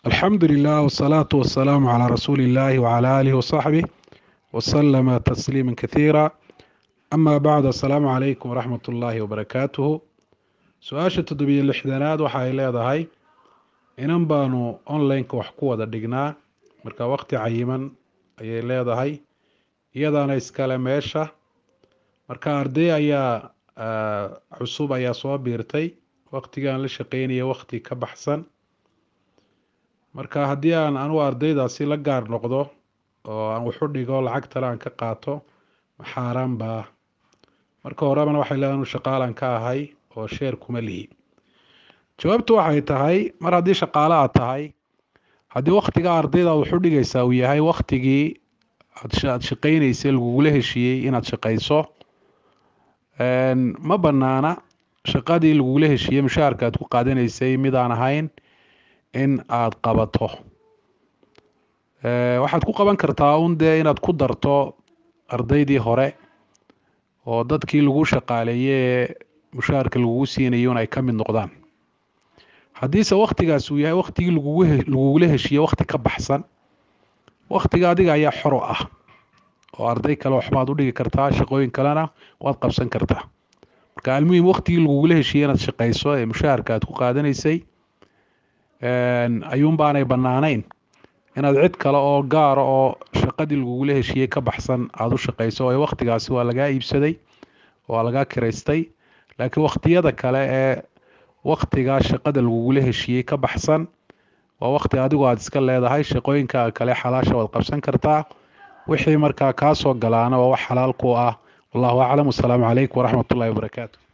alxamdu lilah wsalaatu wasalaamu calaa rasuuli illaahi wcala aalihi wasaxbih wasalama tasliima kathiira ama bacd assalaamu calaykum waraxmat ullaahi wabarakaatuhu su-aasha toddobiyo lixdanaad waxa ay leedahay inan baanu online-ka wax ku wada dhignaa marka waqti cayiman ayay leedahay iyadaana iskale meesha marka arday ayaa cusub ayaa soo biirtay waqtigaan la shaqeynaya waqti ka baxsan marka haddii aan anugu ardaydaasi la gaar noqdo oo aan waxu dhigo lacagtale aan ka qaato ma xaaraan baa marka horebana waxay leedahay anu shaqaalan ka ahay oo sheer kuma lihi jawaabtu waxay tahay mar haddii shaqaale aad tahay haddii waktiga ardayda waxu dhigaysaa uu yahay waktigii aad shaqeyneysay lagugula heshiiyey inaad shaqeyso ma banaana shaqadii lagugula heshiiyey mushaharka aad ku qaadanaysay mid aan ahayn in aada qabato waxaad ku qaban kartaa un dee inaad ku darto ardaydii hore oo dadkii lagu shaqaaleeyey ee mushaharka lagugu siinayo in ay ka mid noqdaan haddiise waktigaas uu yahay waktigii lagugula heshiiye wakti ka baxsan waktiga adiga ayaa xoro ah oo arday kale waxbaad u dhigi kartaa shaqooyin kalena waad qabsan kartaa marka almuhim waktigii lagugula heshiiye inaad shaqeyso ee mushaharka aad ku qaadanaysay ayuun baanay banaanayn inaad cid kale oo gaara oo shaqadii lagugula heshiiyey ka baxsan aada u shaqeyso oo waktigaasi waa lagaa iibsaday waa lagaa kiraystay laakiin wakhtiyada kale ee waktigaa shaqada lagugula heshiiyey ka baxsan waa wakti adigu aada iska leedahay shaqooyinka kale xalaasha waad qabsan kartaa wixii markaa kaa soo galaana waa wax xalaal ku ah wallahu aclam wasalaamu calaykum waraxmat ullahi wabarakaatu